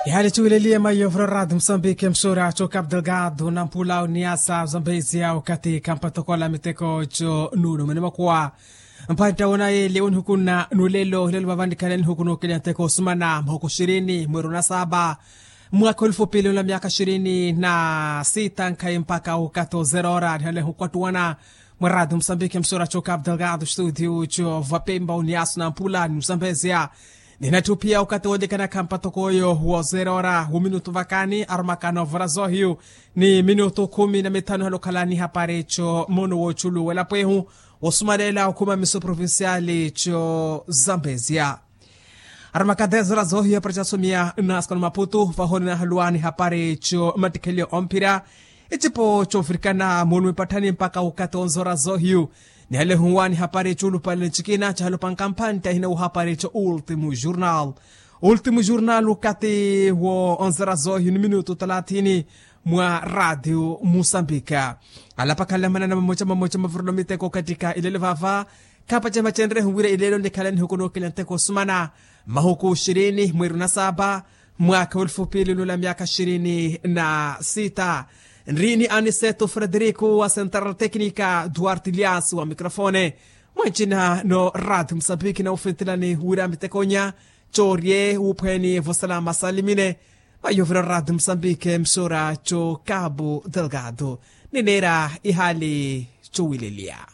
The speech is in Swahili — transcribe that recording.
ihali chiwilelie mayovro rado moçambique msura cho cabo delgado na mpula uniasa zambezi yao katika mpatokola miteko cho nuno mene makuwa mpanta wona ele un hukuna nulelo lelo vavandikana ni hukuno kile nteko sumana mhoko ishirini mwezi na saba mwaka elfu pili na miaka ishirini na sita nkai mpaka ukato zero hora hale hukwatuana mwarado msambiki msura cho cabo delgado studio cho vapemba uniaso na mpula ni msambezia ninatupia ukati wonekana kampatokoyo wa zero hora uminutu vakani arumakano vora zohiu ni minutu kumi na mitano halokalani hapare cho mono wochulu welapwehu wosumalela ukuma miso provinciali cho zambezia aramakadezora zohiyo parachasumia naskano maputu vahoni na haluani hapare cho matikhelio ompira icipo chofirikana munu mipatani mpaka ukati onzora zohiyu ni hale huwani hapare chulu pale chikina chalo pankampan tahina uhapare cho ultimo jornal ultimo jornal ukati wo onzora zohiyu ni minuto talatini mwa radio musambika alapakalamana na mamocha mamocha mavurulo miteko katika ilele vava kapa chama chenre huwire ilelo nikalani hukuno kilanteko sumana mahuku ishirini mweru na saba mwaka elfu pili nula miaka ishirini na sita nrini aniseto frederico wa central technica duarte lias wa mikrofone mwancina no radio msambiki na ufintilani wira mitekonya chorie upweni vosalama salimine mayovira radio msambike msora cho cabo delgado ninera ihali chowililia